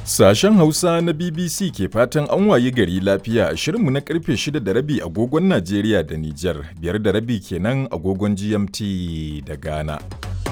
Sashen Hausa na BBC ke fatan an wayi gari lafiya a shirinmu na karfe 6 da rabi agogon Najeriya da Nijar, biyar da rabi kenan agogon GMT da Ghana.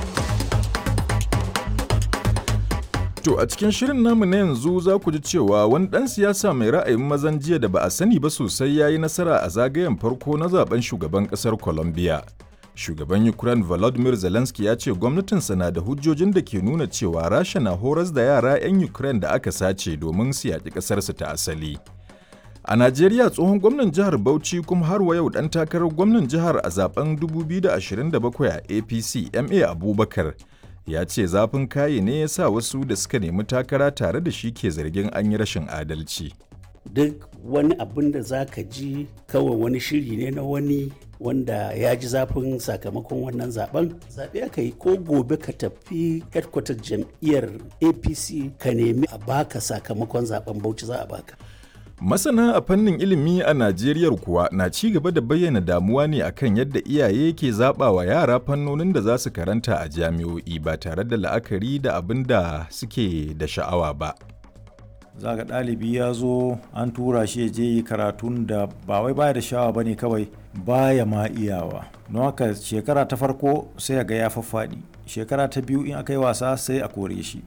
To a cikin shirin namu na yanzu za ku ji cewa wani ɗan siyasa mai ra'ayin mazan jiya da ba a sani ba sosai ya yi nasara a zagayen farko na zaben shugaban ƙasar Colombia. Shugaban Ukraine Volodymyr Zelensky ya ce gwamnatinsa na da hujjojin da ke nuna cewa Rasha na horas da yara 'yan Ukraine da aka sace domin su yaƙi ƙasarsu ta asali. A Najeriya tsohon gwamnan jihar Bauchi kuma har wa yau ɗan takarar gwamnan jihar a zaben 2027 a APC MA Abubakar ya ce zafin kaye ne ya sa wasu da suka nemi takara tare da shi ke zargin an yi rashin adalci. duk wani abin da za ka ji kawai wani shiri ne na wani wanda ya ji zafin sakamakon wannan zaben zaɓe aka yi ko gobe ka tafi headquarter jam'iyyar apc ka nemi a baka sakamakon zaben bauchi za a baka Masana a fannin ilimi a Najeriya kuwa na ci gaba da bayyana damuwa ne akan yadda iyaye ke zaɓa wa yara fannonin da za su karanta a jami'o'i ba tare da la'akari da abin da suke da sha'awa ba. za ga ɗalibi ya zo an tura shi ya je yi karatun da ba wai baya da shawa ba ne kawai baya ma iyawa don haka shekara ta farko sai ga ya faffaɗi shekara ta biyu in aka yi wasa sai a kore shi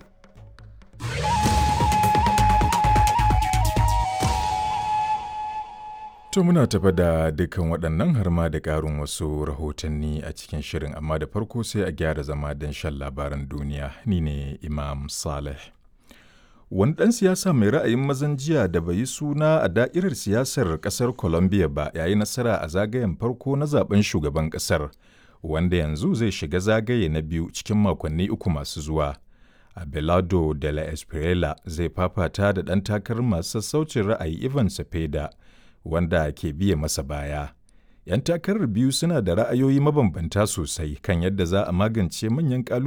To muna tafa da dukkan waɗannan har ma da ƙarin wasu rahotanni a cikin shirin amma da farko sai a gyara zama don shan labaran duniya ni ne Imam Saleh. Wani ɗan siyasa mai ra'ayin mazan jiya da bai yi suna a da'irar siyasar ƙasar Colombia ba ya yi nasara a zagayen farko na zaben shugaban ƙasar, wanda yanzu zai shiga zagaye na biyu cikin makonni uku masu zuwa. Abelardo de la Espriella zai fafata da ɗan takarar masu sassaucin ra'ayi Ivan Cepeda, wanda ke biye masa baya. 'Yan takarar biyu suna da ra'ayoyi mabambanta sosai kan yadda za a magance manyan ƙalubale